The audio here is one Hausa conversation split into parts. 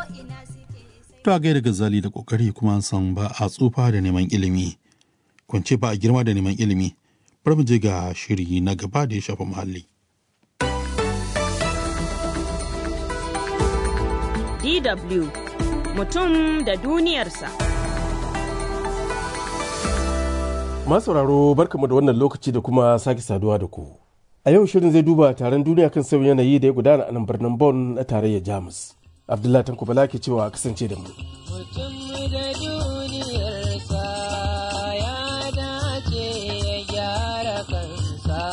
To a gaida gazali da kokari kuma an san ba a tsufa da neman ilimi. Kwance ba a girma da neman ilimi. Bari mu je ga shiri na gaba da ya shafa muhalli. DW mutum da duniyarsa. Masauraro barkamu da wannan lokaci da kuma sake saduwa da ku. A yau shirin zai duba taron duniya kan sauyin yanayi da ya gudana a nan birnin Bonn na tarayyar Jamus. Abdullahi Tanko Bala ke cewa kasance da mu. Mutum da duniyarsa ya dace ya gyara kansa.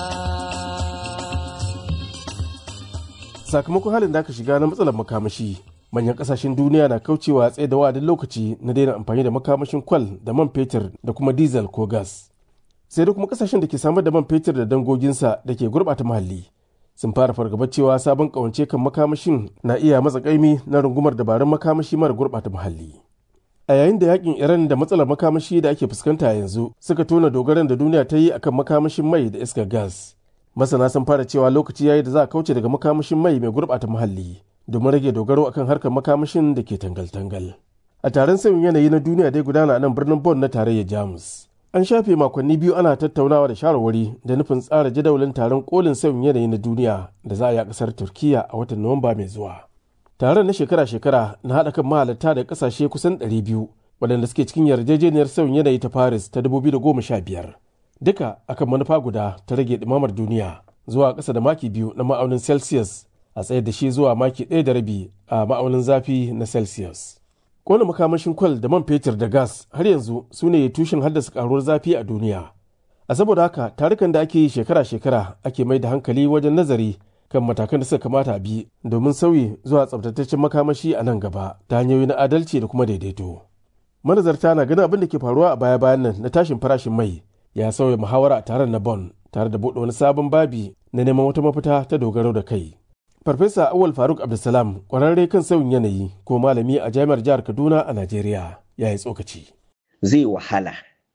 Sakamakon halin da aka shiga na matsalar makamashi, manyan kasashen duniya na kaucewa tsaye da wa'adin lokaci na daina amfani da makamashin kwal da man fetur da kuma diesel ko gas. Sai da kuma kasashen da ke samar da man fetur da dangoginsa da ke gurɓata muhalli. sun fara fargabar cewa sabon kawance kan makamashin na iya matsa kaimi na rungumar dabarun makamashi mara gurɓata muhalli. A yayin da yakin Iran da matsalar makamashi da ake fuskanta yanzu suka tona dogaran da duniya ta yi akan makamashin mai da iskar gas. Masana sun fara cewa lokaci yayi da za a kauce daga makamashin mai mai gurɓata muhalli domin rage dogaro akan harkar makamashin da ke tangal-tangal. A taron sauyin yanayi na duniya dai gudana a nan birnin Bonn na tarayyar Jamus. An shafe makonni biyu ana tattaunawa da shawarwari da nufin tsara jadawalin taron kolin sauyin yanayi na duniya da za a yi a kasar Turkiya a watan Nuwamba mai zuwa. Taron na shekara-shekara na haɗa kan mahalarta da ƙasashe kusan 200 waɗanda suke cikin yarjejeniyar sauyin yanayi ta Paris ta 2015. Duka akan manufa guda ta rage ɗumamar duniya zuwa ƙasa da maki biyu na ma'aunin Celsius a tsayar da shi zuwa maki ɗaya da rabi a ma'aunin zafi na Celsius. kona makamashin kwal da man fetur da gas har yanzu su ne tushen haddasa karuwar zafi a duniya a saboda haka tarukan da ake yi shekara-shekara ake mai da hankali wajen nazari kan matakan da suka kamata a bi domin sauyi zuwa tsabtataccen makamashi a nan gaba ta hanyoyi na adalci da kuma daidaito manazarta na ganin abin da ke faruwa a baya-bayan nan na tashin farashin mai ya sauya muhawara a taron na bon tare da buɗe wani sabon babi na neman wata mafita ta dogaro da kai Farfesa Awal Faruk Abdulsalam kwararre kan sauyin yanayi ko malami a jami'ar jihar Kaduna a Najeriya ya yi tsokaci. Zai wahala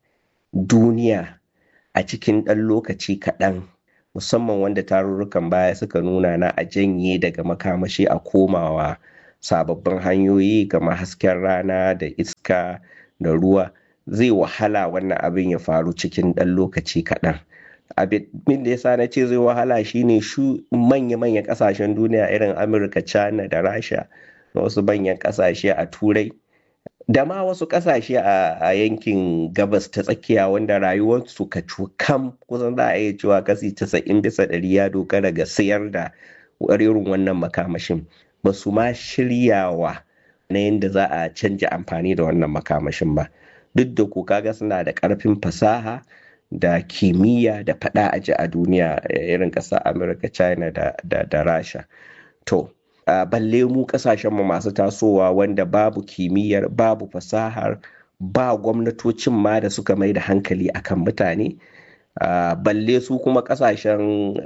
duniya a cikin ɗan lokaci kaɗan musamman wanda tarurrukan baya suka nuna na a janye daga makamashi a komawa sababbin hanyoyi kamar hasken rana da iska da ruwa zai wahala wannan abin ya faru cikin ɗan lokaci kaɗan. abin da yasa na ce zai wahala shine shu manya-manyan kasashen duniya irin amurka china da rasha da wasu manyan kasashe a turai da ma wasu kasashe a yankin gabas ta tsakiya wanda rayuwarsu ka kam kusan za a iya cewa kasi 90 bisa ɗari ya dogara ga sayar da irin wannan makamashin ba su ma shiryawa na yadda za a canja amfani da wannan makamashin ba duk da ku kaga suna da ƙarfin fasaha da kimiyya da fada aji a duniya irin ƙasar amurka china da, da, da rasha to uh, balle mu ƙasashenmu masu tasowa wanda babu kimiyyar babu fasahar ba gwamnatocin ma da suka mai da hankali akan mutane uh, balle su kuma ƙasashen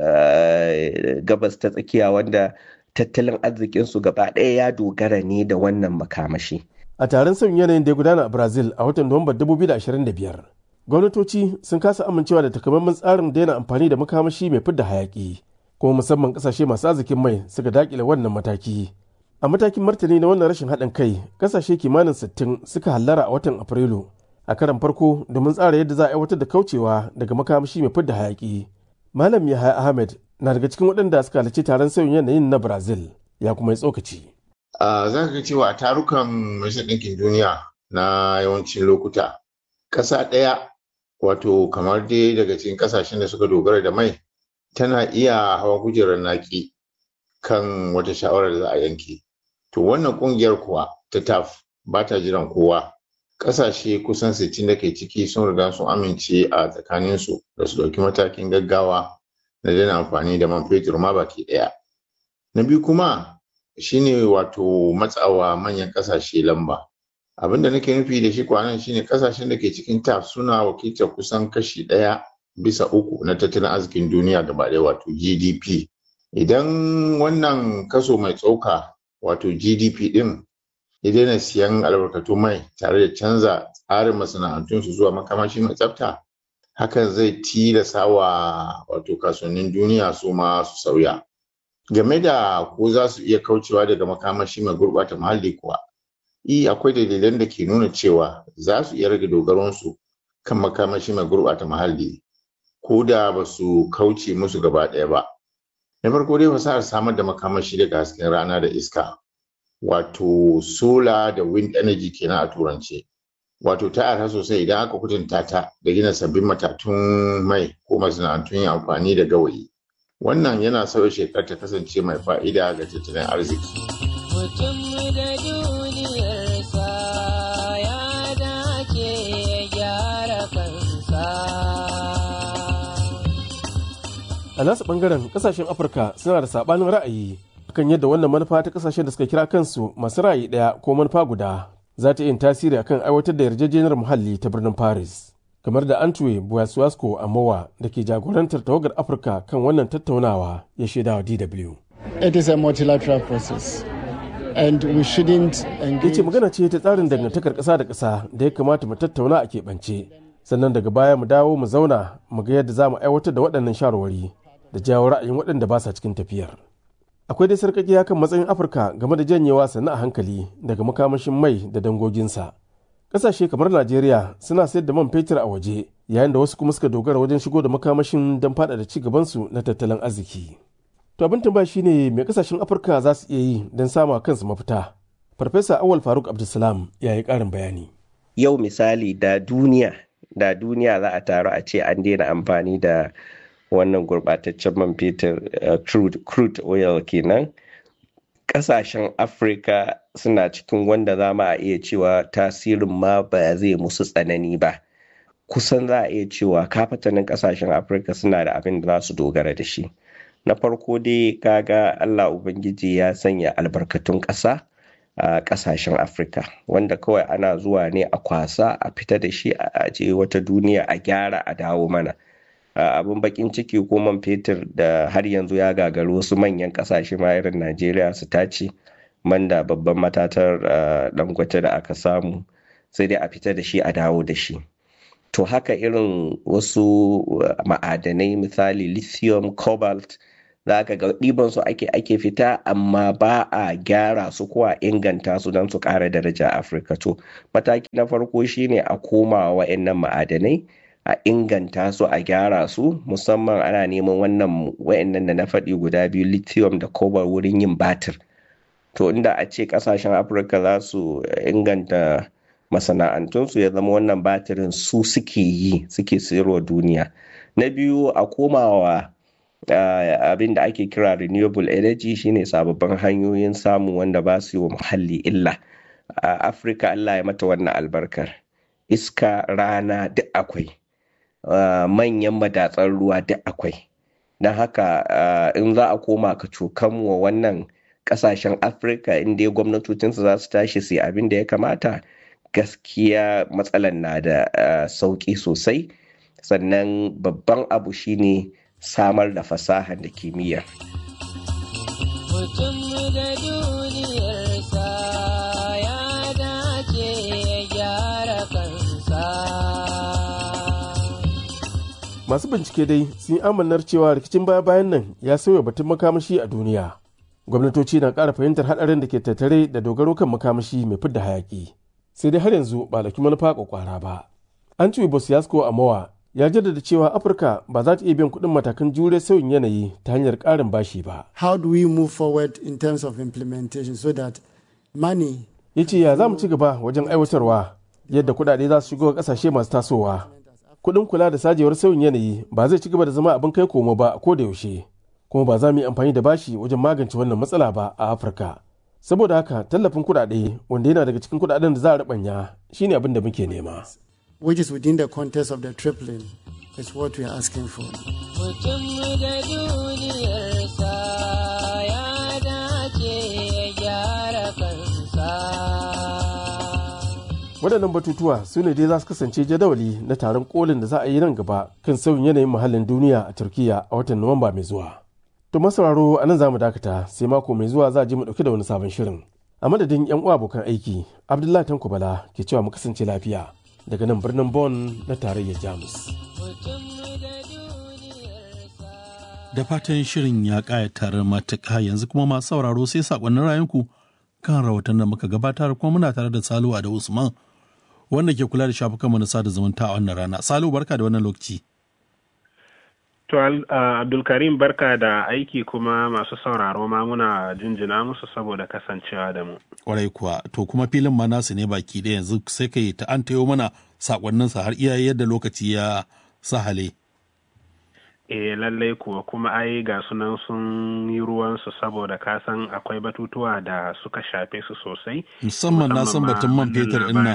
uh, gabas ta tsakiya wanda tattalin arzikinsu gaba ɗaya ya dogara ne da wannan makamashi A taron sauyin yanayin da ya gudana a Brazil a watan Nuwamba 2025 gwamnatoci sun kasa amincewa da takamaiman tsarin daina amfani da makamashi mai fidda hayaki kuma musamman kasashe masu arzikin mai suka dakile wannan mataki a matakin martani na wannan rashin haɗin kai kasashe kimanin 60 suka hallara a watan afrilu a karan farko domin tsara yadda za a aiwatar da kaucewa daga makamashi mai fidda hayaki malam yahaya ahmed na daga cikin waɗanda suka halarci taron sauyin yanayin na brazil ya kuma yi tsokaci za ka ga cewa a tarukan majalisar ɗinkin duniya na yawancin lokuta ƙasa ɗaya wato kamar dai daga cikin kasashen da suka dogara da mai tana iya hawa kujerar naki kan wata shawarar da za a yanke to wannan kungiyar kuwa ta taf ba ta jiran kowa kasashe kusan 60 da ke ciki sun riga sun amince a tsakaninsu da su ɗauki matakin gaggawa na daina amfani da man fetur ma baki ɗaya na biyu kuma shine wato matsawa manyan kasashe lamba abin da nake nufi da shi kwanan shine kasashen da ke cikin taf suna wakiltar kusan kashi ɗaya bisa uku na tattalin arzikin duniya gaba ɗaya wato gdp idan wannan kaso mai tsoka wato gdp ɗin ya daina siyan albarkatu mai tare da canza tsarin masana'antunsu zuwa makamashi mai tsafta hakan zai tilasa wa wato kasuwannin duniya su ma su sauya game da ko za su iya kaucewa daga makamashi mai gurɓata muhalli kuwa i akwai dalilan da ke nuna cewa za su iya rage dogaronsu kan makamashi mai gurɓata muhalli ko da ba su kauce musu gaba ɗaya ba na farko dai fasahar samar da makamashi daga hasken rana da iska wato solar da wind energy kenan a turance wato ta arha sosai idan aka kutunta ta da gina sabbin matatun mai ko masana'antun yin amfani da gawayi wannan yana sauya shekar ta kasance mai fa'ida ga tattalin arziki mutum da duniyarsa ya dace ya gyara kansa a nasu bangaren kasashen afirka suna da sabanin ra'ayi kan yadda wannan manufa ta kasashen da suka kira kansu masu ra'ayi daya ko manufa guda za ta yin tasiri akan aiwatar da yarjejeniyar muhalli ta birnin paris kamar da antwe buwasuwasko amowa da ke jagorantar tawagar afirka kan wannan tattaunawa ya shaida wa dw It is a multilateral process and we shouldn't ya engage ce magana ce ta tsarin dangantakar ƙasa da ƙasa da ya kamata mu tattauna a keɓance sannan daga baya mu dawo mu zauna mu ga yadda za mu aiwatar da waɗannan shawarwari da jawo ra'ayin waɗanda ba sa cikin tafiyar akwai dai sarƙaƙiya kan matsayin afirka game da janyewa sannu a hankali daga makamashin mai da dangoginsa ƙasashe kamar najeriya suna sayar da man fetur a waje yayin da wasu kuma suka dogara wajen shigo da makamashin don faɗaɗa ci gabansu na tattalin arziki to abin tambaya shine me ƙasashen afirka za su iya yi don sama kansu mafita farfesa awal faruk abdulsalam ya yi ƙarin bayani yau misali da duniya da duniya za a taru a ce an daina amfani da wannan gurbataccen man fetur uh, crude, crude oil kenan kasashen afirka suna cikin wanda za mu a iya cewa tasirin ma ba zai musu tsanani ba kusan za a iya cewa kafatanin kasashen afirka suna da abin da za su dogara da shi na farko dai kaga allah ubangiji ya sanya albarkatun ƙasa a kasashen afirka wanda kawai ana zuwa ne a kwasa a fita da shi a je wata duniya a gyara a dawo mana abin bakin ciki ko man fetur da har yanzu ya gagaru wasu manyan kasashe ma irin najeriya su tace man da babban matatar dangote da aka samu sai dai a fita da shi a dawo da shi to haka irin wasu ma'adanai misali lithium cobalt za ka ga ɗiban su ake ake fita amma ba a gyara su ko a inganta su don su ƙara daraja a afirka to mataki na farko shine a koma wa'annan ma'adanai a inganta su a gyara su musamman ana neman wannan wa'annan da na faɗi guda biyu lithium da cobalt wurin yin batir to inda a ce ƙasashen afirka za su inganta masana'antunsu ya zama wannan batirin su suke yi suke sayarwa duniya na biyu a komawa Uh, abin da ake kira renewable energy shine sababbin hanyoyin samu wanda ba su yi wa muhalli illa a uh, afirka allah ya mata wannan albarkar iska rana duk akwai uh, manyan madatsar ruwa duk akwai don haka in za a koma ka cokan wa wannan kasashen afirka inda gwamnatocinsu za su tashi su yi abin da ya kamata gaskiya matsalan na da sauki sosai sannan babban abu shine samar da fasahar da kimiyya. Mutum da duniyarsa ya dace ya gyara kansa. masu bincike dai sun yi amannar cewa rikicin baya-bayan nan ya sauya batun makamashi a duniya gwamnatoci na ƙara fahimtar haɗarin da ke tattare da dogaro kan makamashi mai fidda hayaƙi sai dai har yanzu ba laki manufa kwakwara ba an ci bosiyasko a mawa ya jaddada cewa afirka ba za ta iya biyan kuɗin matakan jure sauyin yanayi ta hanyar ƙarin bashi ba how do we move forward in terms of implementation so that money ya ce ya za mu ci gaba wajen aiwatarwa yadda kuɗaɗe za su shigo ƙasashe masu tasowa kuɗin kula da sajewar sauyin yanayi ba zai ci gaba da zama abin kai komo ba a ko da yaushe kuma ba za mu yi amfani da bashi wajen magance wannan matsala ba a afirka saboda haka tallafin kuɗaɗe wanda yana daga cikin kuɗaɗen da za a riɓanya shine abin da muke nema which is within the context of the tripling is what we are asking for. Mutum da duniyarsa ya dace ya gyara kansa. waɗannan batutuwa su ne dai za su kasance jadawali na taron kolin da za a yi nan gaba kan sauyin yanayin muhallin duniya a turkiya a watan nuwamba mai zuwa to masauraro a nan za mu dakata sai mako mai zuwa za a ji mu ɗauki da wani sabon shirin a madadin yan uwa abokan aiki abdullahi tanko bala ke cewa mu kasance lafiya daga nan birnin Bonn na tarayyar Jamus. Mutum da duniyarsa Da fatan shirin ya ƙayatar matuƙa yanzu kuma masu sauraro sai saƙonnin rayunku kan rahoton da muka gabatar kuma muna tare da Saluwa da Usman wanda ke kula da shafukanmu na sada zumunta a wannan rana. Salu barka da wannan lokaci. To uh, Abdulkarim barka da aiki kuma masu sauraro ma muna jinjina musu saboda kasancewa da mu. Kwarai kuwa to kuma filin ma nasu ne baki ɗaya yanzu sai ka yi ta an tayo mana sakonninsa har iya yadda lokaci ya sahale. E lallai kuwa kuma ai ga sunan sun yi ruwansu saboda ka san akwai batutuwa da suka shafe su sosai. Musamman na san batun man fetur ina.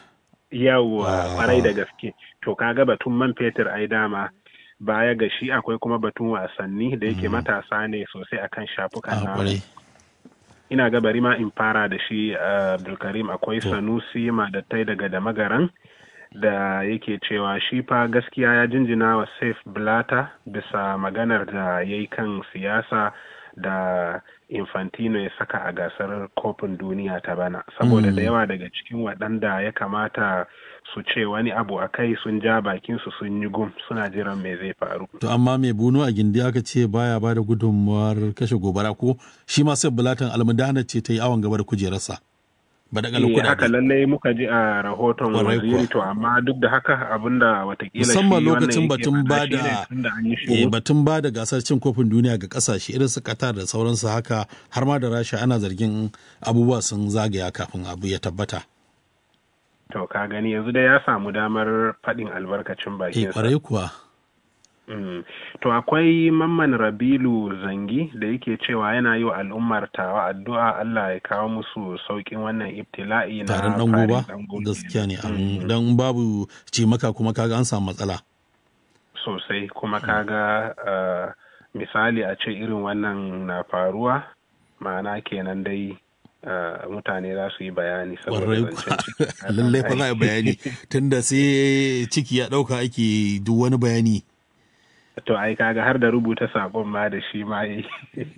Yawwa kwarai da gaske. To kaga batun man fetur ai dama baya ga shi akwai kuma batun wasanni da yake matasa ne sosai akan shafukan na. Ina ga bari ma in fara da shi Abdulkarim akwai Sanusi Madattai daga Damagaran. da yake cewa shi fa gaskiya ya jinjina wa saif blata bisa maganar da ya yi kan siyasa da infantino ya saka a gasar kofin duniya ta bana saboda da yawa daga cikin waɗanda ya kamata su ce wani abu a kai sun ja bakinsu sun yi gum suna jiran me zai faru to amma mai bunu a gindi aka ce baya ba da gudunmuwar kashe gobara ko shi ma sai bulatan almudana ce ta yi awon gaba da kujerarsa ba da eh, haka lallai muka ji a rahoton waziri to amma duk da haka abinda watakila musamman lokacin batun ba da batun ba da gasar cin kofin duniya ga kasashe irin su Qatar da sauransu haka har ma da Rasha ana zargin abubuwa sun zagaya kafin abu ya tabbata to ka gani yanzu da ya samu damar faɗin albarkacin bakin sa kuwa Mm. To akwai mamman Rabilu Zangi da yake cewa yana yi wa al'ummar tawa addu'a Allah ya kawo musu sauƙin wannan ibtila'i na tarin dango ba gaskiya ne mm. dan babu cimaka kuma kaga an samu matsala sosai kuma kaga uh, misali a ce irin wannan na faruwa ma'ana kenan dai Uh, mutane za su yi bayani saboda lallai fa za a bayani tunda sai ciki ya ɗauka ake duk wani bayani to ai kaga har da rubuta sabon ma da shi ma yi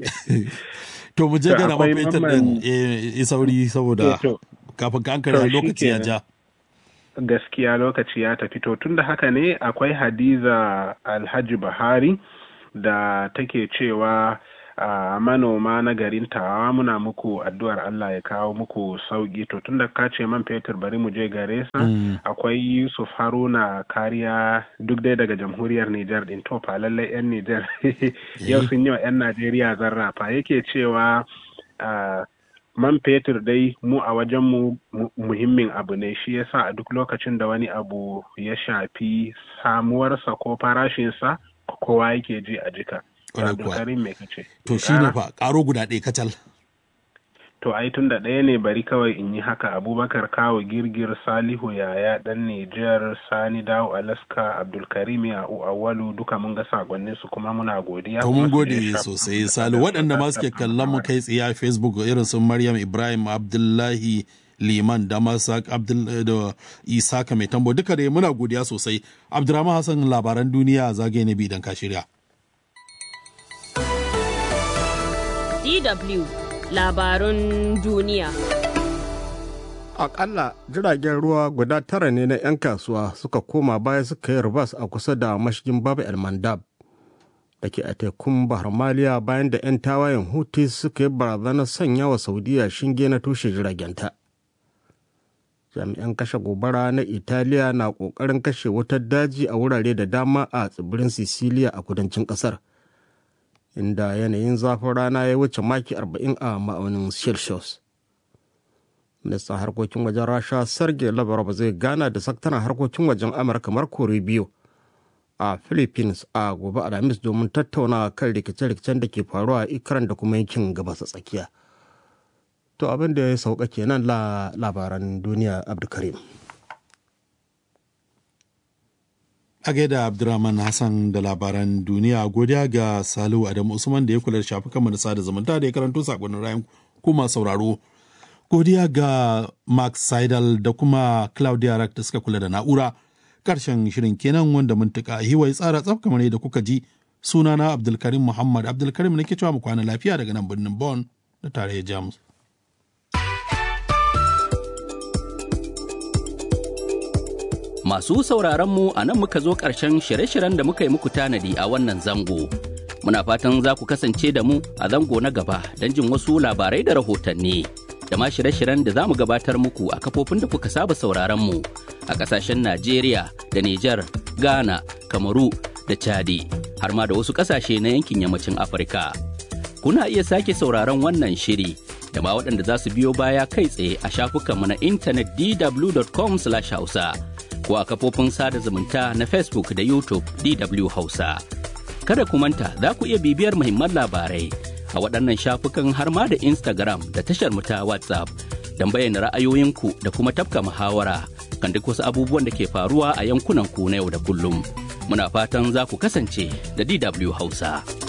to mu je gana mafetar din e sauri saboda kafin ka ankara lokaci ya ja gaskiya lokaci ya tafi to tunda haka ne akwai hadiza alhaji bahari da take cewa a uh, manoma na garin tawa muna muku addu'ar Allah ya kawo muku sauki to tunda ka ce man fetur bari mu je gare sa mm. akwai Yusuf Haruna kariya duk dai daga jamhuriyar Nijar din to fa lallai yan Nijar yau sun yi wa yan Najeriya zarrafa yake cewa uh, man fetur dai mu a wajen mu muhimmin abu ne shi yasa a duk lokacin da wani abu ya shafi samuwarsa ko farashinsa kowa yake ji a jika To shi ne fa ƙaro guda ɗaya kacal. To ai tun da ɗaya ne bari kawai in yi haka Abubakar Kawo Girgir Salihu Yaya ɗan Nijar Sani Dawo Alaska Abdulkarim ya Awalu duka mun ga sakonnin su kuma muna godiya. To mun gode sosai Salu waɗanda ma suke kallon mu kai tsaye a Facebook irin su Maryam Ibrahim Abdullahi liman da masak abdul da isaka mai tambo duka dai muna godiya sosai abdurrahman hassan labaran duniya zagaye na bi idan ka shirya DW labarun duniya. Akalla jiragen ruwa guda tara ne na 'yan kasuwa suka koma baya suka yi rubas a kusa da mashigin Baba El Mandab da ke a tekun Bahar Maliya bayan da 'yan tawayen Houthi suka yi barazanar sanya wa Saudiya shinge na tushe jiragenta. Jami'an kashe gobara na Italiya na ƙoƙarin kashe wutar daji a wurare da dama a tsibirin Sicilia a kudancin ƙasar. inda yanayin zafin rana ya wuce maki 40 a ma'aunin celsius ministan harkokin wajen rasha sergei lavrov zai gana da sakataren harkokin wajen amurka marco rubio a philippines a gobe alhamis domin tattauna kan rikice-rikicen da ke faruwa a ikran da kuma yankin gabas tsakiya to abin da ya sauka kenan la labaran duniya abdulkarim a gaida abdurrahman hassan da labaran duniya godiya ga salihu adamu usman da ya kula da shafukan manasa da zumunta da ya karanto sakonnin rayan kuma sauraro godiya ga mark seidel da kuma claudia rack da suka kula da na'ura karshen shirin kenan wanda mun tuka hiwai tsara tsaf kamar da kuka ji sunana abdulkarim muhammad abdulkarim nake cewa mu kwana lafiya daga nan birnin bon da tarayyar jamus Masu sauraronmu a nan muka zo ƙarshen shirye-shiryen da muka yi muku tanadi a wannan zango. Muna fatan za ku kasance da mu a zango na gaba don jin wasu labarai da rahotanni. Da ma shirye-shiryen da za mu gabatar muku a kafofin da kuka saba sauraron mu a ƙasashen Najeriya da Nijar, Ghana, Kamaru da Chadi, har ma da wasu ƙasashe na yankin yammacin Afirka. Kuna iya sake sauraron wannan shiri da ma waɗanda za su biyo baya kai tsaye a shafukanmu na intanet dw.com/hausa ko a kafofin sada zumunta na Facebook da YouTube DW Hausa. Kada ku manta za ku iya bibiyar muhimman labarai a waɗannan shafukan har ma da Instagram da tashar mu ta WhatsApp don bayyana ra'ayoyinku da kuma tafka muhawara kan duk wasu abubuwan da ke faruwa a yankunan ku na yau da kullum. Muna fatan za ku kasance da DW Hausa.